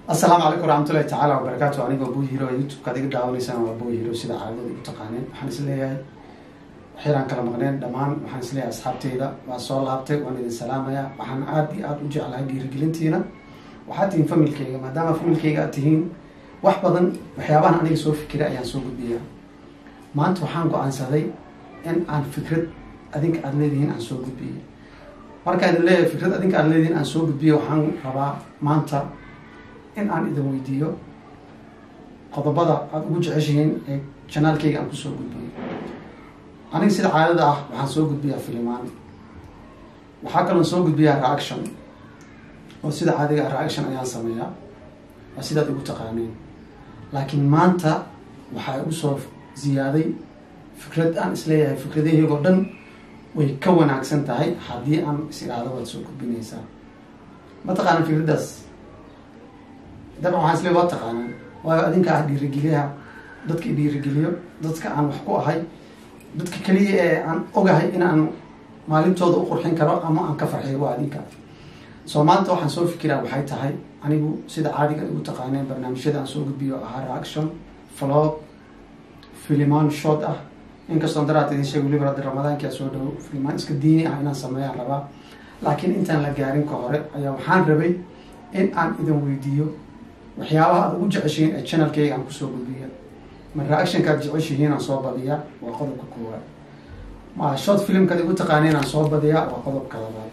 asalaamu calaykum waraxmatullahi tacaala wabarakaatu anigoo buu hiro youtube-ka ad iga daawanaysaan waa buu hiro sida caadada igu taqaaneen waxaan is leeyahay waxyaraan kala maqneen dhammaan waxaan is leeyahay asxaabteyda waa soo laabtay waan idin salaamayaa waxaan aada iyo aada u jeclahay dhiirigelintiina waxaad tihiin familkeyga maadaama familkeyga aad tihiin wax badan waxyaabahan aniga soo fikiray ayaan soo gudbiyaa maanta waxaan go-aansaday in aan fikrad adinka aada leedihiin aan soo gudbiyo markaan idin leeyahay fikrad adinka aada leedihiin aan soo gudbiyo waxaan rabaa maanta in aan idin weydiiyo qodobada aada ugu jeceshihiin ee janaalkeyga aan kusoo gudbiyo aniga sida caadada ah waxaan soo gudbiyaa filimaan waxaa kaloon soo gudbiyaa reaction oo sida caadiga ah reaction ayaan sameeyaa waa sidaad igu taqaaneen laakiin maanta waxaa igu soo ziyaaday fikrad aan isleeyahay fikradaheygo dhan way ka wanaagsan tahay haddii aan is idhaahdo waad soo gudbinaysaa ma taqaana fikraddaas dabcan waxaan isle waa taqaanaan waayo adinka ah dhiirigeliyaha dadka dhiirigeliyo dadka aan wax ku ahay dadka keliya ee aan ogahay in aan maalintooda u qurxin karo ama aan ka farxiyo waa adinka soo maanta waxaan soo fikiraa waxay tahay anigu sida caadiga igu taqaaneen barnaamijyada aan soo gudbiyo ahaa reaction vlog filimaan short ah inkastoon daraad idin sheeg weliba hadda ramadaankia soo dhawo filimaan iska diini ah inaan sameeyaan rabaa laakiin intaan la gaarin ka hore ayaa waxaan rabay in aan idin weydiiyo waxyaabaha aad ugu jeceshihiin ee channelkeyga aan kusoo gudbiya ma reactionkaad jeceshihiin aan soo badiyaa waa qodobka koowaad ma short filmkaad igu taqaaneen aan soo badiyaa waa qodobka labaad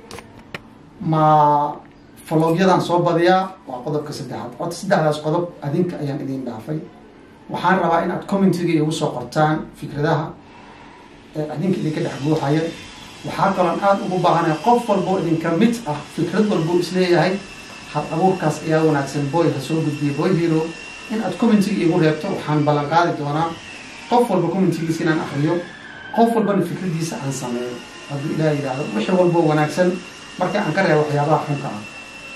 ma vlogyadaan soo badiyaa waa qodobka saddexaad ota saddexdaas qodob adinka ayaan idin dhaafay waxaan rabaa in aad commentiga igu soo qortaan fikradaha ee adinka idinka dhex buuxaya waxaa kaloon aada ugu baahanaya qof walboo idinka mid ah fikrad walboo isleeyahay hal abuurkaas ayaa wanaagsan boy ha soo gudbiya boy hero in aad commentiga igu reebto waxaan ballan qaadi doonaa qof walba commentigiisa inaan akriyo qof walbana fikradiisa aan sameeyo hadduu ilaah yidhaahdo wixii walboo wanaagsan marka aan ka reebo waxyaabaha xunka ah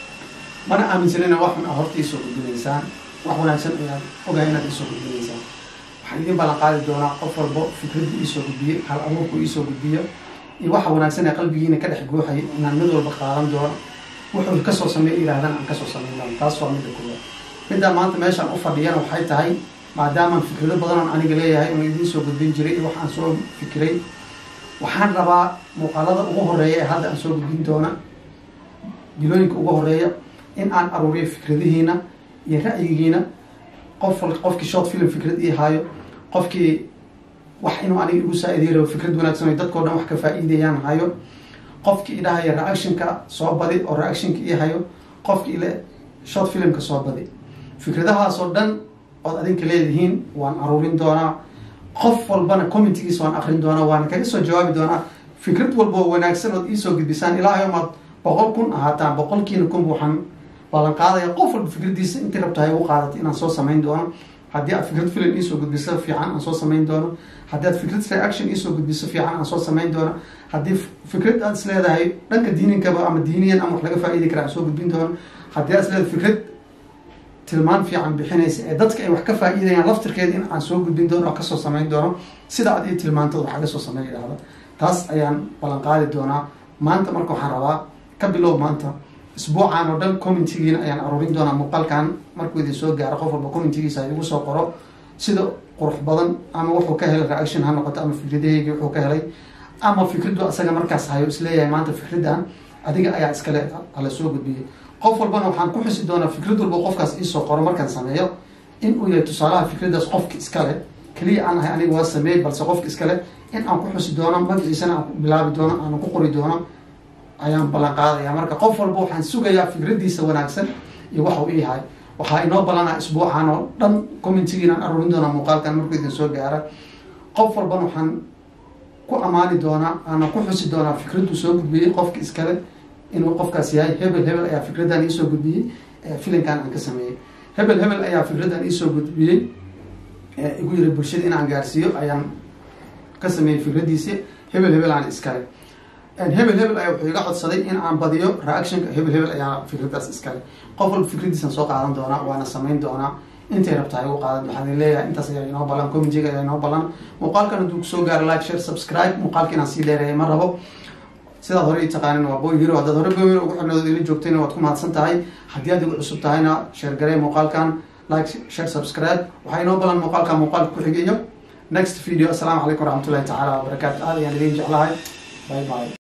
mana aaminsanina wax xun a horta iisoo gudbinaysaan wax wanaagsan ayaad ogahay inaad iisoo gudbinaysaan waxaan idin ballan qaadi doonaa qof walbo fikraddu iisoo gudbiye hal abuurku iisoo gudbiyo iyo waxa wanaagsan ee qalbigiina ka dhex guuxaya inaan mid walba qaadan doono wuxuu kasoo sameey yihaahdaan aan kasoo sameyn doono taas waa midda koowaad middaa maanta meeshaan u fadhiyana waxay tahay maadaamaan fikrado badanoon aniga leeyahay inuu idiin soo gudbin jiray iyo waxaan soo fikiray waxaan rabaa muuqaalada ugu horeeya ee hadda aan soo gudbin doona bilooyinka ugu horeeya in aan aruuriyo fikradihiina iyo ra'yigiina qof qofkii short film fikrad ii haayo qofkii wax inuu aniga igu saa-idiy rabo fikrad wanaagsan o dadkao dhan wax ka faa-iidayaan hayo qofkii idhahaya reactionka soo badi oo reactionka ii hayo qofkii ile short filmka soo badi fikradahaasoo dhan ood adinka leedihiin waan aruurin doonaa qof walbana commentigiisa waan akrin doonaa waana kaga soo jawaabi doonaa fikrad walboo wanaagsan ood iisoo gudbisaan ilaahay maad boqol kun ahaataan boqolkiina kunba waxaan ballan qaadaya qof walba fikradiisa intii rabtahay ugu qaadatay inaan soo samayn doono haddii aad fikrad film iisoo gudbiso fiican aan soo samayn doono haddii aad fikrad reaction iisoo gudbiso fiican aan soo samayn doono haddii fikrad aad is leedahay dhanka diininkaba ama diiniyan ama wax laga faa-iidi kara aan soo gudbin doono haddii aad is leedahay fikrad tilmaan fiican bixinaysa ee dadka ay wax ka faa-iidayaan laftirkeeda in aan soo gudbin doono oo kasoo samayn doono sida aad ii tilmaantood waxaa kasoo sameyn idhahda taas ayaan ballan qaadi doonaa maanta marka waxaan rabaa ka bilow maanta isbuucan oo dhan commentigiina ayaan aruurin doonaa muuqaalkan markuu idin soo gaaro qof walba commentigiisa igu soo qoro sida qurux badan ama wuxuu ka helay reaction ha noqoto ama fikradaheygi wuxuu ka helay ama fikraddu asaga markaas hayo isleeyahay maanta fikraddan adiga ayaa iskale hala soo gudbiyay qof walbana waxaan ku xusi doonaa fikrad walba qofkaas iisoo qoro markaan sameeyo in uu yahay tusaalaha fikraddaas qofka iskale keliya aan ahay aniga waa sameeyey balse qofka iskale in aan ku xusi doono magaciisana aan ku bilaabi doono aan ku qori doono ayaan ballan qaadaya marka qof walba waxaan sugayaa fikraddiisa wanaagsan iyo waxau ii hay waxaa inoo ballanaa isbuucan oo dhan commentigiinaan aruurin doonaa muuqaalkan markuu idin soo gaara qof walbana waxaan ku ammaani doonaa aana ku xusi doonaa fikraddu soo gudbiyey qofka iskale inuu qofkaas yahay hebel hebel ayaa fikraddan iisoo gudbiyey filinkan aan ka sameeyey hebel hebel ayaa fikraddan iisoo gudbiyey igu yiri bulshada in aan gaarsiiyo ayaan ka sameeyey fikraddiisi hebel hebel aan iskale hebel hebel ayaa wuxuu iga codsaday in aan badiyo reactionka hebel hebel ayaa fikraddaas iskale qof walba fikraddiisaan soo qaadan doonaa waana samayn doonaa intay rabtaa igu qaadan waxaan leeyahay intaas ayaa inoo ballan comitiga ayaa inoo ballan muuqaalkan hadduu kusoo gaaro like share subscribe muuqaalka inaan sii dheereeya ma rabo sidaad hore ii taqaanin waa boy hero haddaad hore boy hero ugu xirnood ila joogtayna waad ku mahadsan tahay haddii aad igu cusub tahayna sheer garee muuqaalkan like share subscribe waxaa inoo balan muuqaalka muuqaalka ku xigayo next video assalaamu calaykum waraxmatullahi tacaala wabarakaatu aad ayaan idin jeclahay bye bye